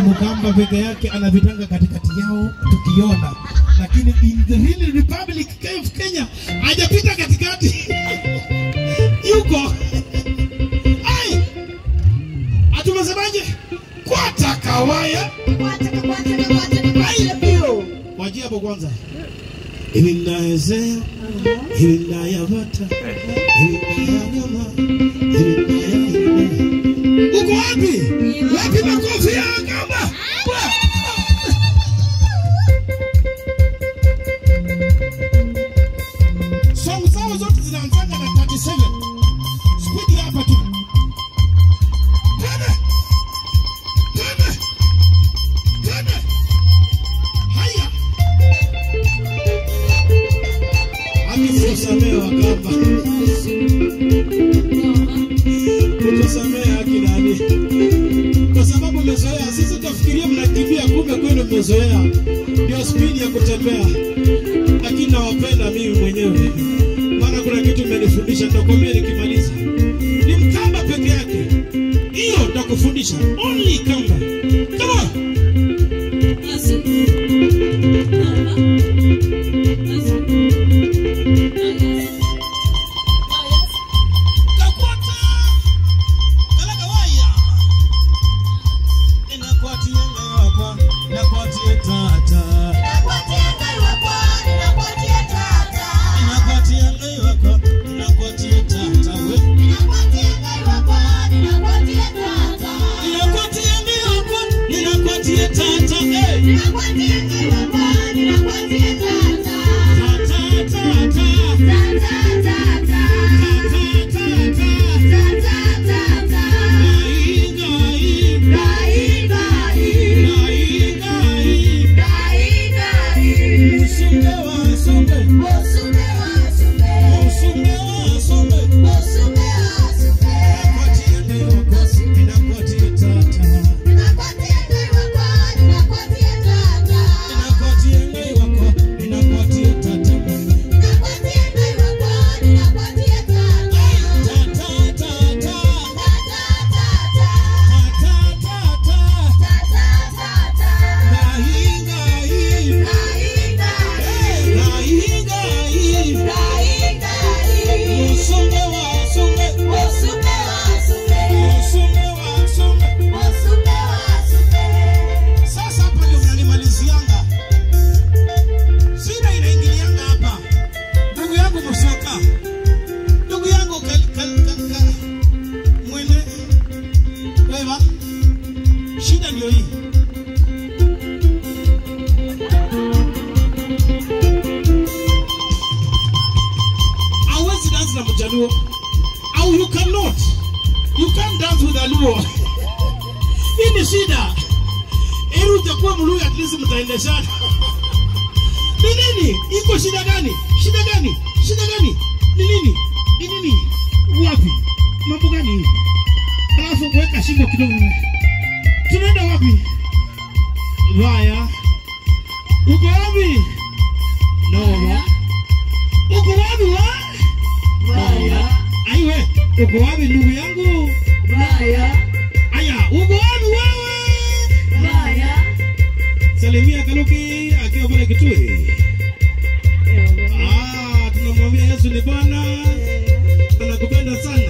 Mkamba peke yake anavitanga katikati yao tukiona, lakini in the real Republic of Kenya hajapita katikati yuko ai, atumesemaje? Kwata kawaya wajia hapo kwanza hivi naezea hivi nayavata hivi nayagama hivi nayagama uko wapi? Wapi makofi ya kamba? Song zao zote zinaanzanga na 37. Speed hapa tu. Twende. Twende. Twende. Haya. Akikusamewa kamba. Kutusamehe haki nani? Kwa sababu mmezoea, sisi tunafikiria mnakimbia, kumbe kwenu mmezoea. Ndio spidi ya kutembea, lakini nawapenda mimi mwenyewe, maana kuna kitu mmenifundisha, nitakwambia nikimaliza. Ni mkamba peke yake, hiyo nitakufundisha, only kamba. Come on. Kakwata. Kalaga waya. Inakuatia ngayo hapa, inakuatia tata. Inakuatia ngayo hapa, inakuatia tata we. Inakuatia ngayo hapa, inakuatia tata. Eh. Tata, tata. Tata, tata. Gai, gai. Gai, gai. Usunge wa sunge. Usunge wa sunge. Inakuatia ngayo hapa, inakuatia tata. Inakuatia ngayo hapa, inakuatia tata. Sasa hapa ndio mnanimalizianga. Shida inaingilianga hapa. Ndugu yangu Musoka. Ndugu yangu kal, kal, kal, kal. Mwene. Wewa. Shida ndio hii. Hauwezi dance na Mjaluo. Au you cannot. You can't dance with a Luo. Hii ni shida. Ili utakuwa Mluya at least mtaendeshana. Ni nini? Iko shida gani? Shida gani? Shida gani? Ni nini? Ni nini? Wapi? Mambo gani hii? Alafu kuweka shingo kidogo. Tunaenda wapi? Vaya. Uko wapi? Nova. Uko wapi wa? Vaya. Aiwe, uko wapi ndugu yangu? Aya, uko wapi wewe? Salimia Kaluki akiwa pale Kitui. Ah, tunamwambia Yesu ni Bwana, anakupenda sana.